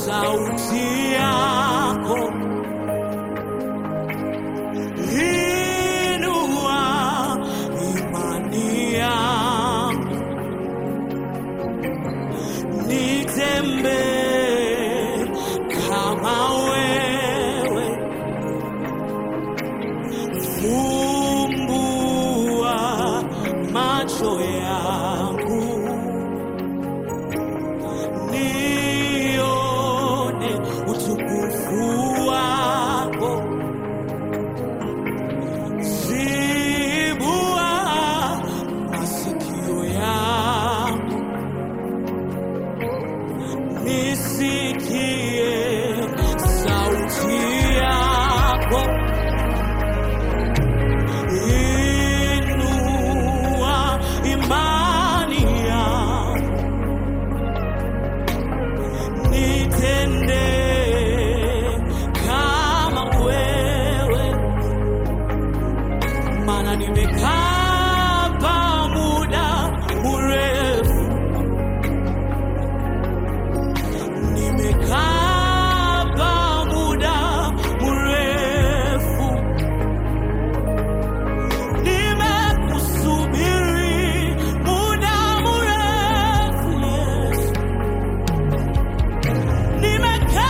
sauti yako inua imani yangu nitembee kama wewe fumbua macho yangu nione utukufu wako zibua masikio yangu nisikie sauti yako inua imani yangu nitende kama wewe maana nimekaa pa muda mrefu nimekaa pa muda mrefu nimekusubiri muda mrefu Yesu nimekaa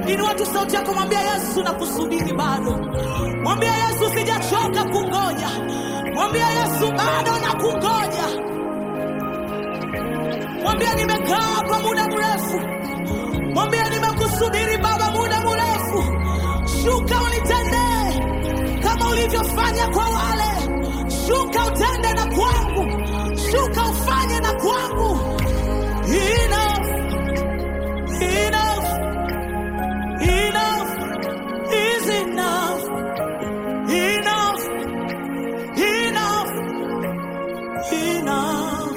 Inua tu sauti yako, mwambia Yesu na kusubiri bado. Mwambia Yesu sijachoka kungoja. Mwambia Yesu bado na kungoja. Mwambia nimekaa hapa muda mrefu. Mwambia nimekusubiri Baba muda mrefu. Shuka unitendee kama ulivyofanya kwa wale. Shuka utende na kwangu. Shuka ufanye na kwangu. Enough, enough, enough is enough. Enough, enough, enough.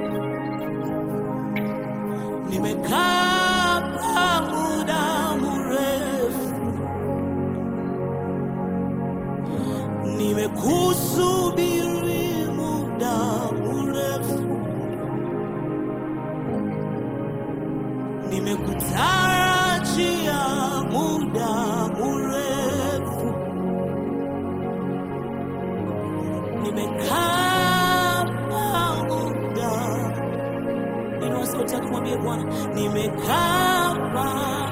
Nimekaa hapa muda mrefu, nimekusubiri muda mrefu, nimekutarajia muda mrefu, nimekaa hapa muda Inua sauti yako mwambie Bwana, nimekaa hapa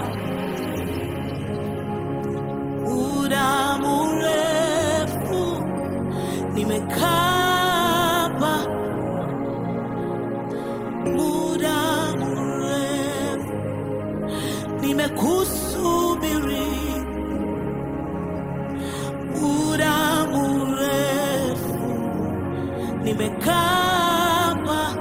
muda mrefu, nimekaa hapa muda mrefu, nimekusubiri muda mrefu, nimekaa hapa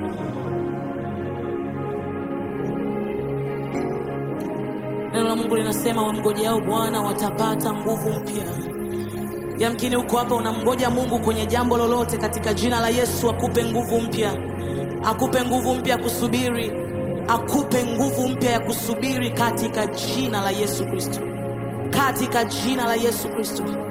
Neno la Mungu linasema wamngojeao Bwana watapata nguvu mpya. Yamkini uko hapa unamngoja Mungu kwenye jambo lolote, katika jina la Yesu akupe nguvu mpya, akupe nguvu mpya ya kusubiri, akupe nguvu mpya ya kusubiri katika jina la Yesu Kristo, katika jina la Yesu Kristo.